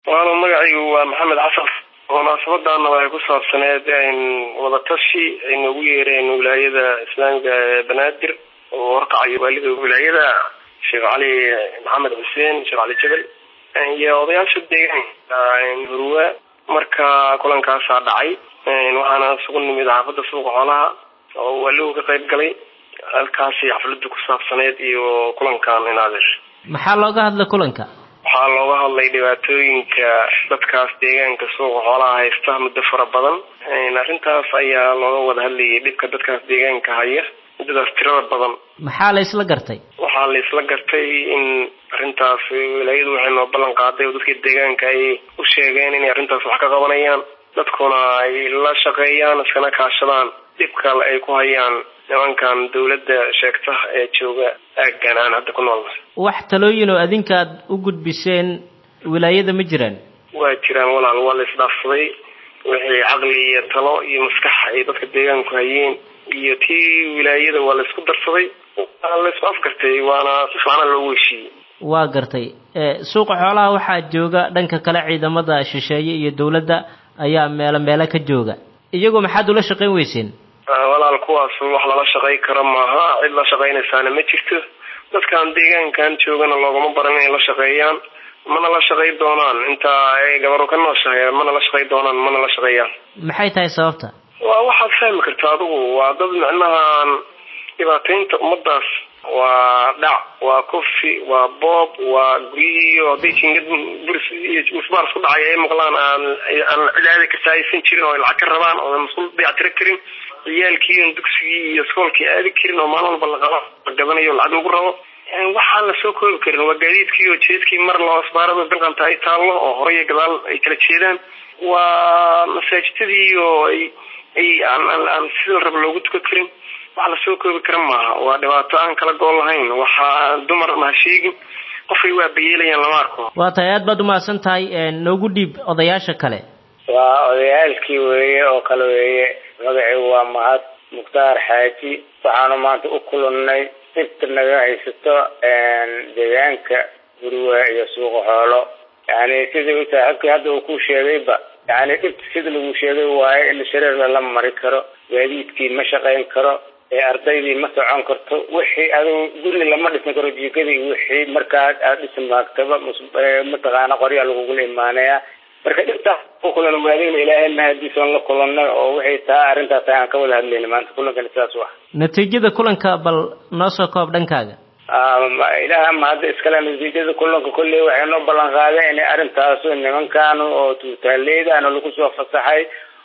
waana magacaygu waa maxamed xasan munaasabadaana waxay ku saabsaneed wadatashi ay noogu yeereen wilaayada islaamiga ee banaadir oo horkacayo waalida wilaayada sheekh cali maxamed xuseen sheekh cali jebel iyo odayaasha deegaanka hurwa marka kulankaasaa dhacay waxaana isugu nimid xaafada suuqa xoolaha oo waaligu ka qayb galay halkaasi xafladu ku saabsaneyd iyo kulankan inaadeer maxaa looga hadlay kulanka waxaa looga hadlay dhibaatooyinka dadkaas deegaanka suuqa xoolaha haysta muddo fara badan arrintaas ayaa looga wada hadlayay dhibka dadkaas deegaanka haya muddadaas tirada badan maxaa la isla gartay waxaa la isla gartay in arrintaas wilaayadu waxay noo ballan qaaday oo dadkii deegaanka ay u sheegeen inay arrintaas wax ka qabanayaan dadkuna ay la shaqeeyaan iskana kaashadaan dhibka ay ku hayaan nimankan dawladda sheegta ee jooga aaggan aan hadda ku noolna wax talooyin oo adinka aad u gudbiseen wilaayada ma jiraan waa jiraan walaal waa la isdhaafsaday wixii caqli iyo talo iyo maskax ay dadka deegaanku hayeen iyo tii wilaayada waa la isku darsaday waa la isku afgartay waana si fiicana loogu heshiiyey waa gartay suuqa xoolaha waxaa jooga dhanka kale ciidamada shisheeye iyo dawladda ayaa meelo meelo ka jooga iyagoo maxaad ula shaqayn weyseen walaal kuwaas wax lala shaqay karo maaha cid la shaqaynaysaana ma jirto dadkan deegaankan joogana loogama baran inay la shaqeeyaan mana la shaqay doonaan inta ay gabaru ka nooshahay mana la shaqay doonaan mana la shaqeeyaan maxay tahay sababta waa waxaad fahmi karta adigu waa dad micnahan dhibaataynta ummadaas waa dhac waa kofi waa boob waa guryihiiyo hadday jingad buris iyo musbaar isku dhacay ay maqlaan aan aan cidaada ka saaysan jirin oo ay lacag ka rabaan oo masquul dayactiro karin ciyaalkii on dugsigii iyo iskoolkii aadi karin oo maalin walba laqaba la gadanayo lacag lagu rabo waxaan lasoo koobi karin waa gaadiidkii oo jeedkii mar loo asbaarada bilqanta ay taallo oo hore iyo gadaal ay kala jeedaan waa masaajidadii oo ay ay aan aan sida la rabo loogu tukan karin wax lasoo koobi kara maaha waa dhibaato aan kala gool lahayn waxaa dumarna ha sheegin qofay waa bayeelayaan lama arko waa tahay aad baad umahadsan tahay noogu dhiib odayaasha kale waa odayaalkii weeye oo kale weeye magaciigu waa mahad mukhtaar xaaji waxaanu maanta u kulannay dhibta naga haysato deegaanka guriga iyo suuqa xoolo yani sidii u saaxiibkii hadda uu ku sheegayba yani dhibta sida lagu sheegay waaye in shareer lala mari karo gaadiidkii ma shaqayn karo ee ardaydii ma socon karto wixii adigu guri lama dhisan karo jiikadii wixii markaa aad dhisi maagtaba mataqaana qoryaa lagugula imaanaya marka dhibtaas ku kulan waadayna ilaahay mahadiisoon la kulanay oo wixii taa arrintaas aan ka wada hadlayna maanta kulankani sidaas u ah natiijada kulanka bal noo soo koob dhankaaga ilaaha mahadda iskale natiijada kulanka kolley waxay noo ballan qaadeen inay arrintaas nimankan oo tuutaaleydaana lagu soo fasaxay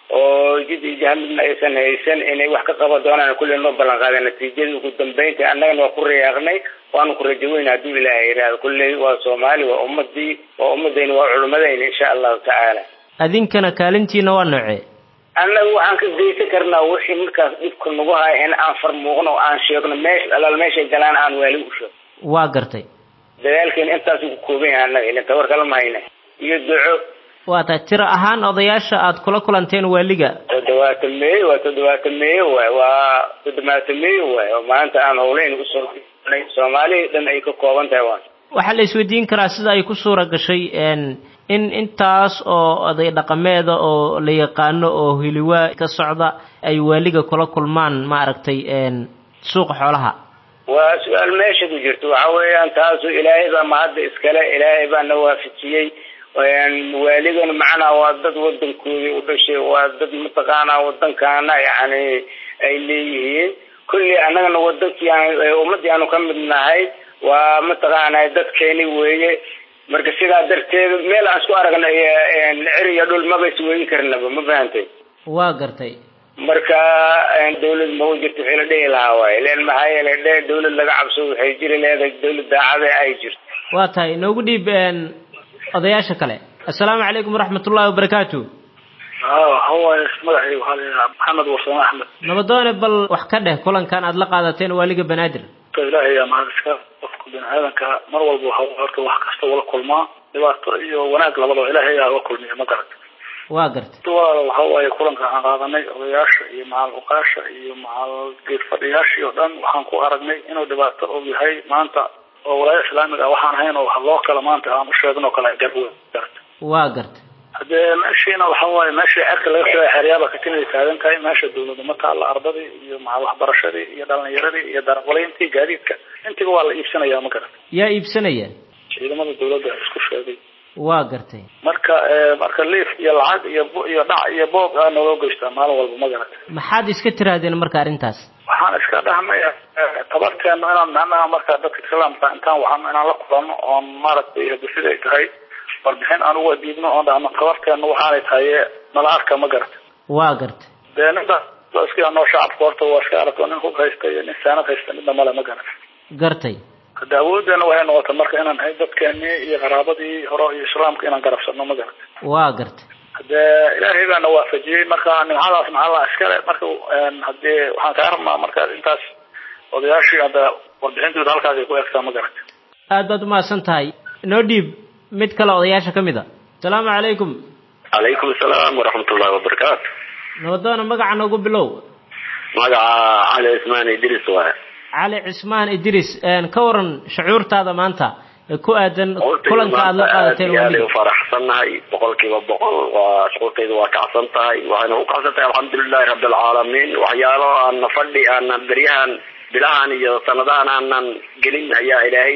oo jid iyo jahamidna aysan haysan inay wax ka qaban doonaan kulley noo ballan qaadeen natiijada ugu dambeynta annagana waa ku rayaaqnay waanu ku rajaweyna hadduu ilaahay yidhaahdo kulley waa soomaali waa ummadii waa ummadayna waa culimadayna insha allahu tacaala adinkana kaalintiina waa noocee annaga waxaan ka geysan karnaa wixii markaas dhibka nagu haya in aan farmuuqno oo aan sheegno meesha alaal meeshay galaan aan waali u sheego waa gartay dadaalkeena intaas ku kooban yahay annaga ilin tabar kala mahayna iyo duco waa tahay tiro ahaan odayaasha aad kula kulanteen waaliga toddobaatan meeyo waa toddobaatan meeyo waay waa toddobaatan meeyo waay oo maanta aan howleyn usoo soomaaliya dhan ay ka kooban tahay waan waxaa la isweydiin karaa sida ay ku suura gashay in intaas oo oday dhaqameeda oo la yaqaano oo hiliwaa ka socda ay waaliga kula kulmaan maaragtay suuqa xoolaha waa su-aal meesha ku jirto waxa weeyaan taasu ilaahay baa mahadda iskale ilaahay baa na waafajiyey waaligana macnaha waa dad wadankoodii u dhashay waa dad mataqaanaa wadankaana yani ay leeyihiin kulli annagana wadankii ummadii aanu ka mid nahay waa mataqaana dadkeeni weeye marka sidaa darteed meel aan isku aragnay ceri iyo dhul maba isweyn karnaba ma fahantay waa gartay marka dawlad ma jirto wixii la dhihi lahaa waay len maxaa yeelay dhe dawlad laga cabso waxay jiri leedahay dawlad daacada ay jirto waa tahay noogu dhiib odayaasha kale assalaamu calaykum waraxmatullahi wabarakaatu hawaay magacay waxaa la maxamed warsame axmed nabadoone bal wax ka dheh kulankan aad la qaadateen waaliga banaadir ilaahay yaa mahad iska qofka bini aadanka mar walba waxa horta wax kasta wala kulmaa dhibaato iyo wanaag labadaba ilaahay yaa la kulmiya ma garata waa gartay walaal waxa waaye kulanka aan qaadanay odayaasha iyo macal uqaasha iyo macal geed fadhiyaashii oo dhan waxaan ku aragnay inuu dhibaato og yahay maanta oo walaaya islaamiga ah waxaan ahayn oo wax loo kala maanta aan u sheegin oo kale garwe garata waa gartay hadee meeshiina waxa waaye meeshii cerka laga soo xeryaaba katinay taagan tahay meesha dawlada ma taalla ardadii iyo maca waxbarashadii iyo dhalinyaradii iyo daraqolayntii gaadiidka intiba waa la iibsanaya ma garata yaa iibsanaya ciidamada dawladda isku sheegay waa gartay marka marka liif iyo lacag iyo iyo dhac iyo boob aa naloo geystaa maalin walba ma garata maxaad iska tiraahdeen marka arrintaas waxaan iska dhahnay tabarteena inaan macnaha marka dadka islaamka intaan waxaan inaan la kulano oon maaragtay hadi siday tahay warbixin aan uga diibno oon dhahno tabarteena waxaanay tahay nala arka ma garata waa gartay dee ninta iska noo shacabka horta waa iska aragto nin hub haysta iyo nin saanad haysta midna male ma garata gartay hadda awoodeena waxay noqotay marka inaan hay dadkeenii iyo qaraabadii hore iyo islaamka inaan garabsano ma garata waa gartay hadee ilaahay baana waafajiyey marka nimcadaas maxalla iskale marka hadee waxaan kaa rabnaa marka intaas odayaashii hadda warbixintooda halkaas ay ku egtaa ma garata aad baad umahadsan tahay noo dhiib mid kale odayaasha ka mid a asalaamu calaykum calaykum asalaam waraxmatullahi wabarakaatu nabadoona magaca noogu bilow magaca cali cismaan idris waay cali cismaan idris ka waran shucuurtaada maanta ee ku aadan kulanka aada la qaadateen aad u faraxsannahay boqol kiiba boqol waa shucuurtayda waa kacsan tahay waxayna u kacsan tahay alxamdulilahi rabbi alcaalamiin waxyaalo aana fadhi aanan beryahan bilahan iyo sanadahan aanan gelin ayaa ilaahay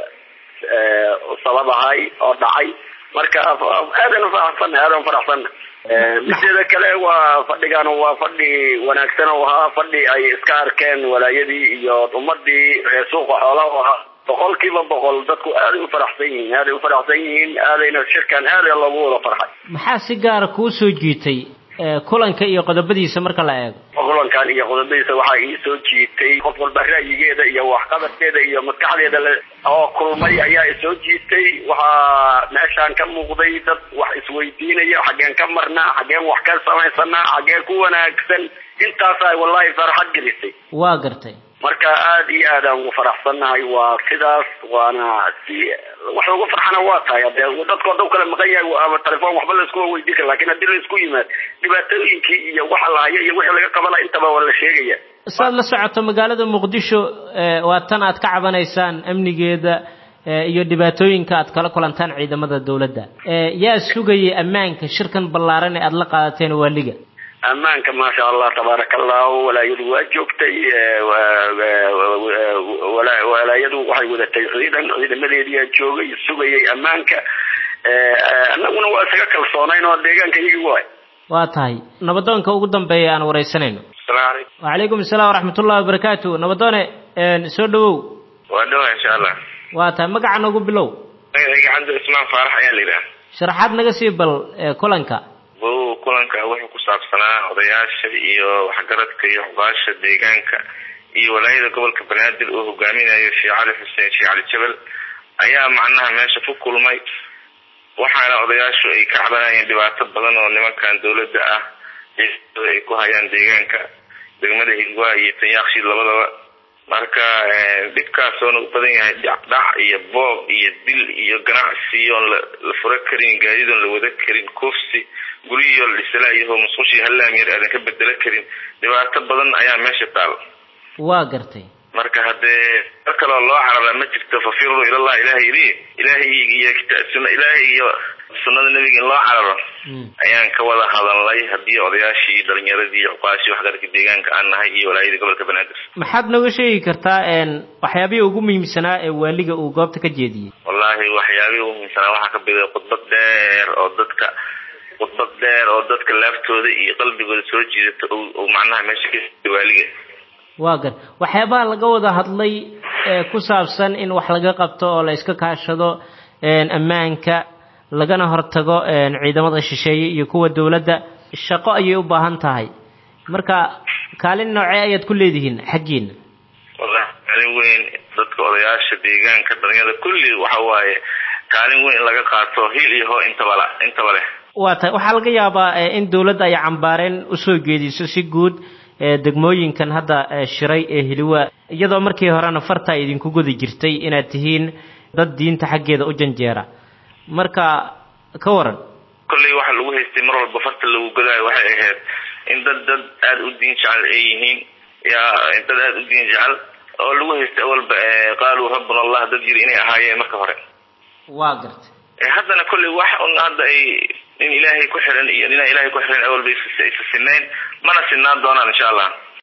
sababahay oo dhacay marka aadan ufaraxsannahay aadan ufaraxsannahay mideeda kale waa fadhigan waa fadhi wanaagsan oo ahaa fadhi ay iska arkeen walaayadii iyo ummadii reer suuqa xoolaha ahaa boqol kiiba boqol dadku aaday ufaraxsan yihiin aaday ufaraxsan yihiin aadayna shirkan aada loogu wada farxay maxaa si gaara kuu soo jiitay kulanka iyo qodobadiisa marka la eego kulankan iyo qodobadiisa waxaa ii soo jiitay qof walba ra'yigeeda iyo waxqabadkeeda iyo maskaxdeeda oo kulmay ayaa isoo jiitay waxaa meeshaan ka muuqday dad wax isweydiinaya xaggeen ka marnaa xaggeen wax ka samaysanaa xaggeen ku wanaagsan intaasaa wallahi farxad gelisay waa gartay marka aada iyo aad aan ugu faraxsannahay waa sidaas waana si wax ugu farxana waa tahay hadee dadkoo dhan kala maqan yahay ama telefoon waxba la iskuma weydiin kara lakin haddii la isku yimaad dhibaatooyinkii iyo waxa la hayo iyo wixii laga qabanaya intaba waa la sheegaya saad la socoto magaalada muqdisho waa tan aad ka cabanaysaan amnigeeda iyo dhibaatooyinka aad kala kulantaan ciidamada dawladda yaa sugayay ammaanka shirkan ballaaran ee aada la qaadateen waaliga ammaanka maasha allah tabaaraka allahu walaayadu waa joogtay walaayadu waxay wadatay ciidan ciidamadeediyaa joogay sugayay ammaanka annaguna waa isaga kalsoonayn oo deegaanka iyagi waay waa tahay nabadoonka ugu dambeeya aan wareysanayno asalaamu calaykum wacalaykum asalaam waraxmatullahi wabarakaatu nabadoone soo dhawow waa dhawa insha allah waa tahay magaca noogu bilow magacayga cabdi cismaan faarax ayaa la yidhaha sharaxaad naga sii bal kulanka bu kulanka wuxuu ku saabsanaa odayaasha iyo waxgaradka iyo xubaasha deegaanka iyo walaayada gobolka banaadir uu hogaaminayo sheekh cali xuseen sheekh cali jabal ayaa macnaha meesha ku kulmay waxaana odayaashu ay ka cabanayeen dhibaato badan oo nimankan dawladda ah ay ku hayaan deegaanka degmada higwaa iyo tanyaaqshiid labadaba marka dhibkaasoona u badan yahay dhacdhac iyo boob iyo dil iyo ganacsi oon la furo karin gaadiid oon la wada karin kufsi guryihiio la dhisalaayaho musqushii hallaamyar aadan ka bedelo karin dhibaato badan ayaa meesha taal waa gartay marka haddee mar kaloo loo carara ma jirto fafiruu ilallah ilahay ili ilaahay iyo sun ilaahay iyo sunnada nebiga in loo cararo ayaan ka wada hadalnay haddii odayaashii dhalinyaradii cuqaashii waxgaradka deegaanka aan nahay iyo walaayada gobolka banaadir maxaad nooga sheegi kartaa waxyaabihii ugu muhiimsanaa ee waaliga uu goobta ka jeediyey wallaahi waxyaabihii ugu muhiimsanaa waxaa ka biday khudbad dheer oo dadka khudbad dheer oo dadka laaftooda iyo qalbigooda soo jiidata oo macnaha meesha ka waaliga waa gar waxyaabaha laga wada hadlay ee ku saabsan in wax laga qabto oo la iska kaashado ammaanka lagana hortago ciidamada shisheeye iyo kuwa dawladda shaqo ayay u baahan tahay marka kaalin noocee ayaad ku leedihiin xaggiina wallahi kaalin weyn dadka odayaasha deegaanka dhalinyada kulli waxa waaye kaalin weyn in laga qaato hil iyo hoo intaba intaba leh waa tahay waxaa laga yaabaa in dawladda ay cambaareen usoo geediso si guud degmooyinkan hadda shiray ee hiliwa iyadoo markii horena farta idinku gudi jirtay inaad tihiin dad diinta xaggeeda u janjeera marka ka waran kolley waxa lagu haystay mar walba farta lagu godaayo waxay ahayd in dad dad aada u diin jecel ay yihiin ya dad aada u diin jecel oo lagu haystay awalba qaaluu rabbuna allah dad yiri inay ahaayeen marka hore waa gartay haddana kolley wax un hadda ay nin ilaahay ku xiran iyo ninaan ilaahay ku xiran awalba isa sinayn mana sinaan doonaan insha allah